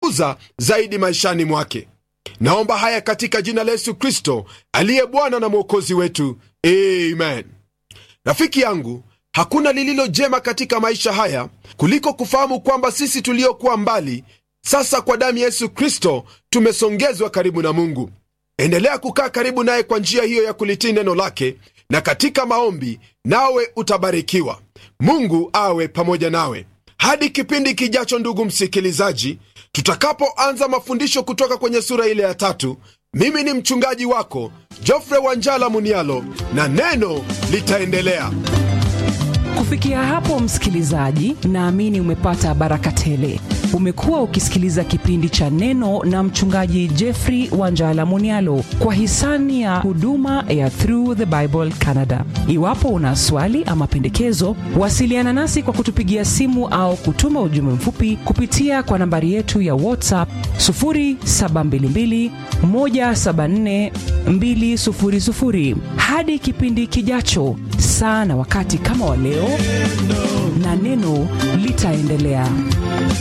kumtukuza zaidi maishani mwake naomba haya katika jina la yesu kristo aliye bwana na mwokozi wetu amen rafiki yangu hakuna lililo jema katika maisha haya kuliko kufahamu kwamba sisi tuliokuwa mbali sasa kwa damu ya yesu kristo tumesongezwa karibu na mungu endelea kukaa karibu naye kwa njia hiyo ya kulitii neno lake na katika maombi nawe utabarikiwa mungu awe pamoja nawe hadi kipindi kijacho ndugu msikilizaji tutakapoanza mafundisho kutoka kwenye sura ile ya tatu mimi ni mchungaji wako jofre wanjala munialo na neno litaendelea kufikia hapo msikilizaji naamini umepata baraka tele umekuwa ukisikiliza kipindi cha neno na mchungaji jeffrey wanjala munialo kwa hisani ya huduma ya through the bible canada iwapo una swali ama pendekezo wasiliana nasi kwa kutupigia simu au kutuma ujumbe mfupi kupitia kwa nambari yetu ya whatsapp 722 174 200 hadi kipindi kijacho saa na wakati kama wa leo na neno litaendelea